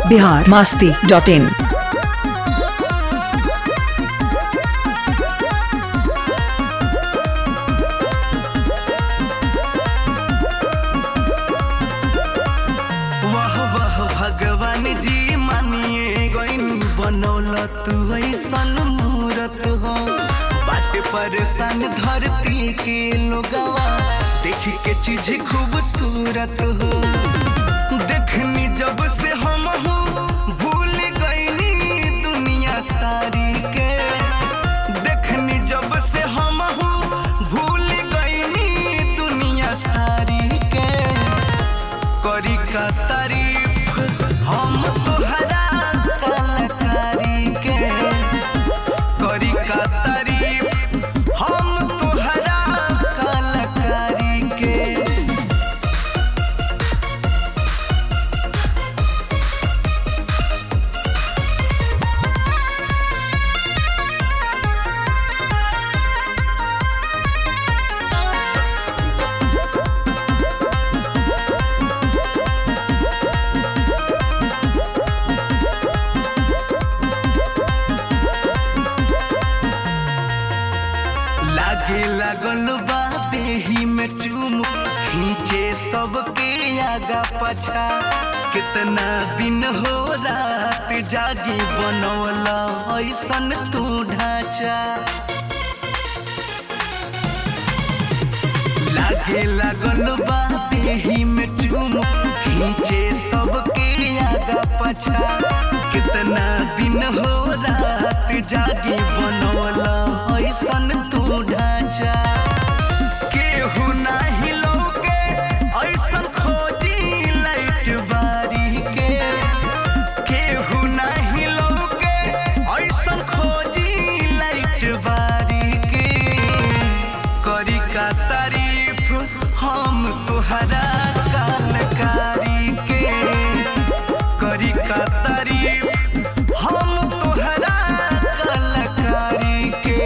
Bihar Masti dot in वाह वाह भगवान जी मानिए गईन बनौल तू ऐसन मूरत हो बाट परेशान धरती के लोगवा देख के चीज खूबसूरत हो देखनी जब से हम हो भूल गईनी दुनिया सारी के देखनी जब से हम हो भूल गईनी दुनिया सारी के करी का तारीफ हम तोहरा कलाकारी के करी का तारीफ हम तोहरा कलाकारी के लागे लागल बा देही में चूम खींचे सबके आगा पछा कितना दिन हो रात जागी बनौला ऐसन तू ढांचा लागे लागल बा देही में चूम खींचे सबके आगा पछा कितना दिन हो रात जागी बनौला ऐसन तू ढांचा केहू नाही लौके ऐसन खोजी लाइट बारी के केहू नाही लौके ऐसन खोजी लाइट बारी के करी का तारीफ हम तोहरा कलकारी के करी का तारीफ हम तोहरा कलकारी के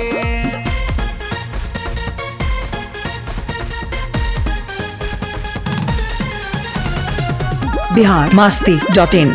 बिहार मास्ती डॉट इन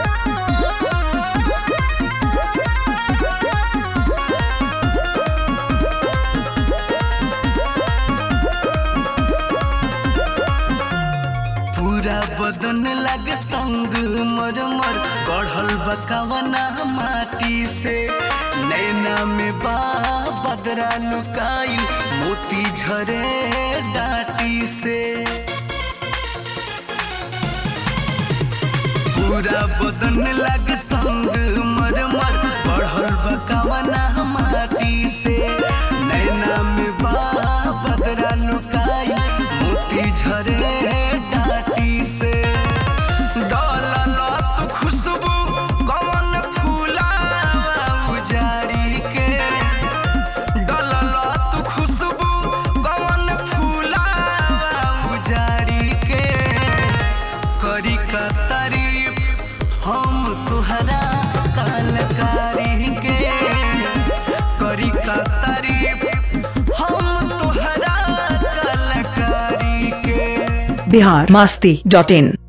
पूरा बदन लग संग मर मर गढ़ल बकवना माटी से नैना में बा बदरा लुकाइल मोती झरे डाटी से पूरा बदन लग संग मर मर बढ़ल बकवना माटी से नैना में बा बदरा लुकाई मोती झरे डाटी से डोलल तू खुशबू कवन फूलावा उजाड़ी के डोलल तू खुशबू कवन फूलावा उजाड़ी के करी का तारीफ हम तुहरा कलकारी के करी का तारीफ हम तुहरा कलकारी के बिहार मास्ती डॉट इन